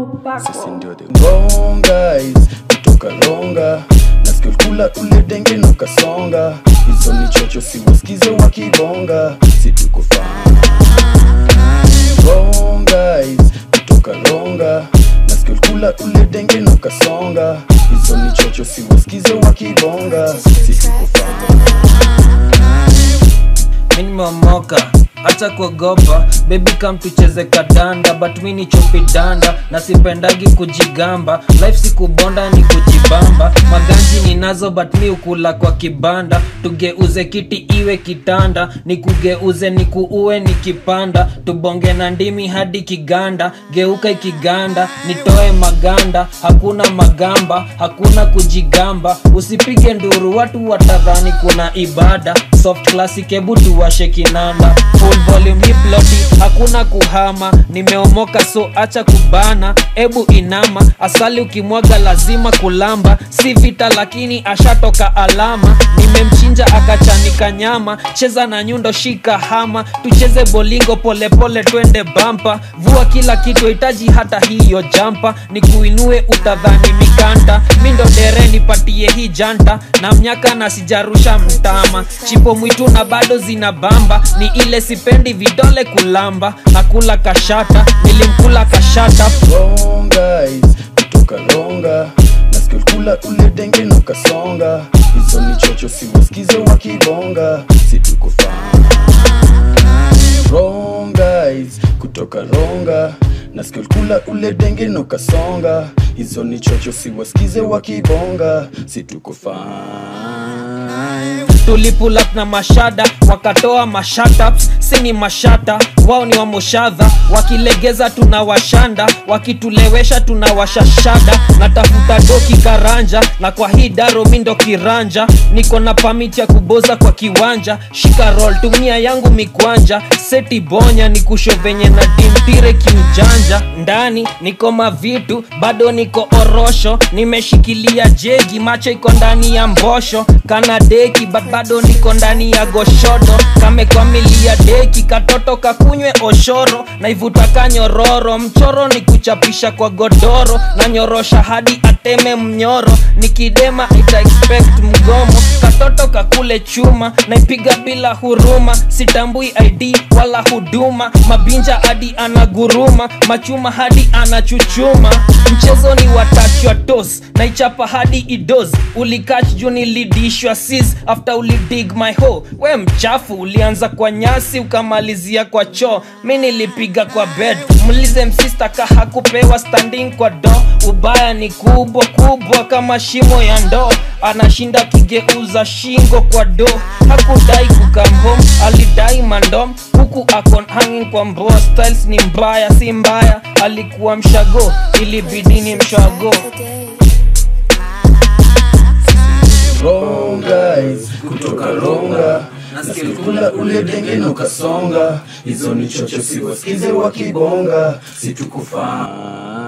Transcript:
sisi ndio the wrong guys kutoka ronga nasikia kula ule denge na ukasonga hizo ni chocho siwasikize wakibonga situko fine wrong guys kutoka ronga nasikia kula ule denge na ukasonga hizo ni chocho siwasikize wakibonga situko mi nimeomoka acha kuogopa bebi kam tucheze kadanda but mi ni chopi danda na sipendagi kujigamba life si kubonda ni kujibamba maganji ninazo but mi ukula kwa kibanda tugeuze kiti iwe kitanda nikugeuze nikuue nikipanda tubonge na ndimi hadi kiganda geuka ikiganda nitoe maganda hakuna magamba hakuna kujigamba usipige nduru watu watadhani kuna ibada soft classic hebu tuwashe kinanda full volume hip lodi hakuna kuhama nimeomoka so acha kubana ebu inama asali ukimwaga lazima kulamba si vita lakini ashatoka alama nimemchinja akachanika nyama cheza na nyundo shika hama tucheze bolingo polepole twende bampa vua kila kitu hitaji hata hiyo jampa ni kuinue utadhani mikanda mindo dere nipatie hii janta na mnyaka na sijarusha mtama chipo mwitu na bado zina bamba ni ile sipendi vidole kulamba nakula kashata nilimkula kashata wrong guys kutoka ronga nasikia kula ule denge na ukasonga hizo ni chocho siwasikize wakibonga situko fine wrong guys kutoka ronga nasikia kula ule denge na ukasonga hizo ni chocho siwasikize wakibonga situko fine tulipulap na mashada wakatoa mashataps sini mashata wao ni wamoshadha wakilegeza tuna washanda wakitulewesha tuna washashada natafuta doki karanja na kwa hii daro mindo kiranja niko na pamiti ya kuboza kwa kiwanja shika roll tumia yangu mikwanja seti bonya ni kusho venye na dimpire kiujanja ndani niko mavitu bado niko orosho nimeshikilia jegi macho iko ndani ya mbosho kana deki but bado niko ndani ya goshodo kamekwamilia deki katoto kakunywe oshoro naivuta kanyororo mchoro ni kuchapisha kwa godoro na nyorosha hadi ateme mnyoro nikidema ita expect mgomo katoto kakule chuma naipiga bila huruma sitambui id wala huduma mabinja hadi anaguruma machuma hadi anachuchuma mchezo ni watachwa tos naichapa hadi idos ulikach juu nilidishwa sis after ulidig my ho we mchafu ulianza kwa nyasi ukamalizia kwa choo mi nilipiga kwa bed mlize msista ka hakupewa standing kwa do ubaya ni kubwa kubwa kama shimo ya ndoo anashinda kigeuza shingo kwa do hakudai kukam home alidai mandom huku akon hanging kwa mboa styles ni mbaya si mbaya alikuwa mshago ilibidi ni mshago wrong guys kutoka ronga nasikia kula ule denge na ukasonga hizo ni chocho siwasikize wakibonga situko fine